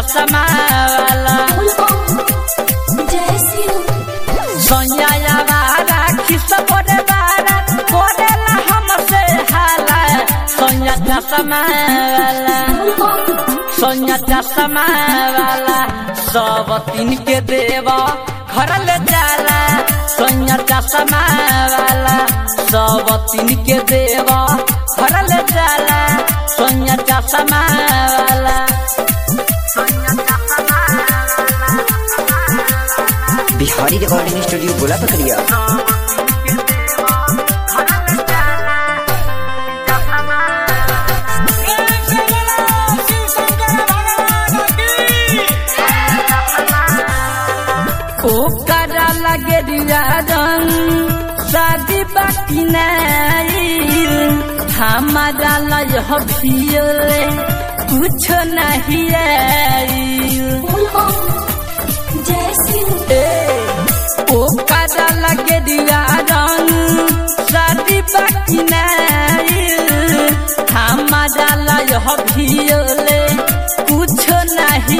चश्मा वाला सोनिया यावारा खिस बोरे बारा कोरेला हमसे हाला सोनिया चश्मा वाला सोनिया चश्मा वाला सब तीन के देवा घर ले जाला सोनिया चश्मा वाला सब तीन के देवा घर ले जाला सोनिया चश्मा वाला बिहारी रिकॉर्डिंग स्टूडियो गोला पकड़िया ओकरा लगे रंग शादी बाकी नहीं हमारा लय भियोले कुछ नहीं ओकरा लगे रंग शादी बाकी नहीं हमारा लय भियोले कुछ नहीं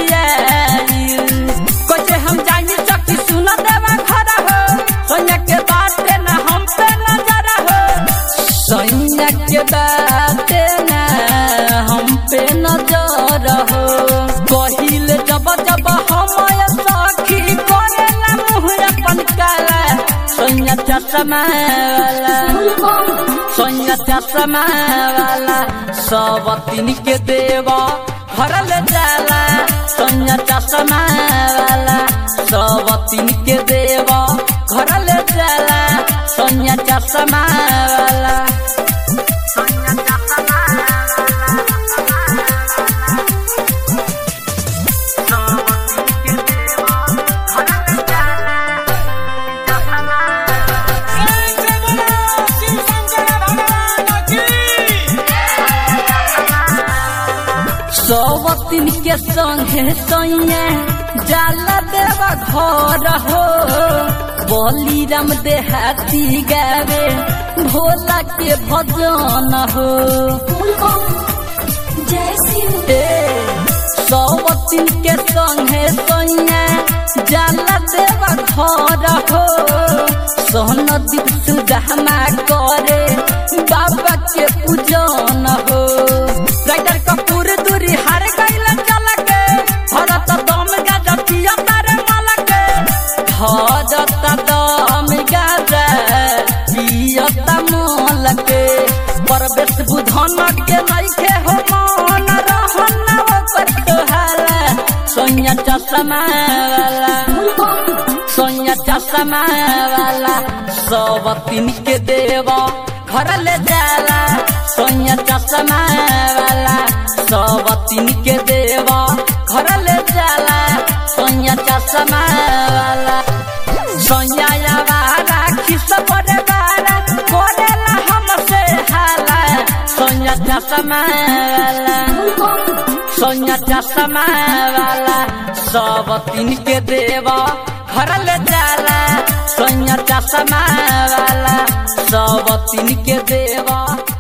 कैसे हम जानी सकी सुन देवा घर हो सोनिया के बात ना हम पे नजर हो सोनिया के बात ना हम पे नजर हो कहिल जब जब हम सखी करेला मुँह अपन काला सोनिया चश्मा वाला सोनिया चश्मा वाला सब तीन के देवा घर ले जाला सोनिया चश्मा वाला सब तीन के देवा घर ले जाला सोनिया चश्मा वाला सब तीन के संगे सैया जाला देवा घर हो बोली राम देहाती गावे भोला के भजन हो ए, सब तीन के संगे सैया जाला देवा घर हो सोन दीप सुदामा करे बाबा के पूजन हो राइडर कपूर दूरी हार गइल चल के भरत दम गाजा पिया तारे माल के भरत दम गाजा पिया माल के परवेश बुधन के नइखे हो मन रहन ओकर तोहाला सोनिया चश्मा वाला सोनिया चश्मा वाला सब तीन के देवा घर ले जाला सोनिया चश्मा वाला सब तीन के देवा घर ले जाला सोनिया चश्मा वाला सोनिया यावारा खिस पड़े बारा कोरेला हमसे हाला सोनिया चश्मा वाला सोनिया चश्मा वाला सब तीन के देवा घर ले जाला सोनिया चश्मा वाला सब तीन के देवा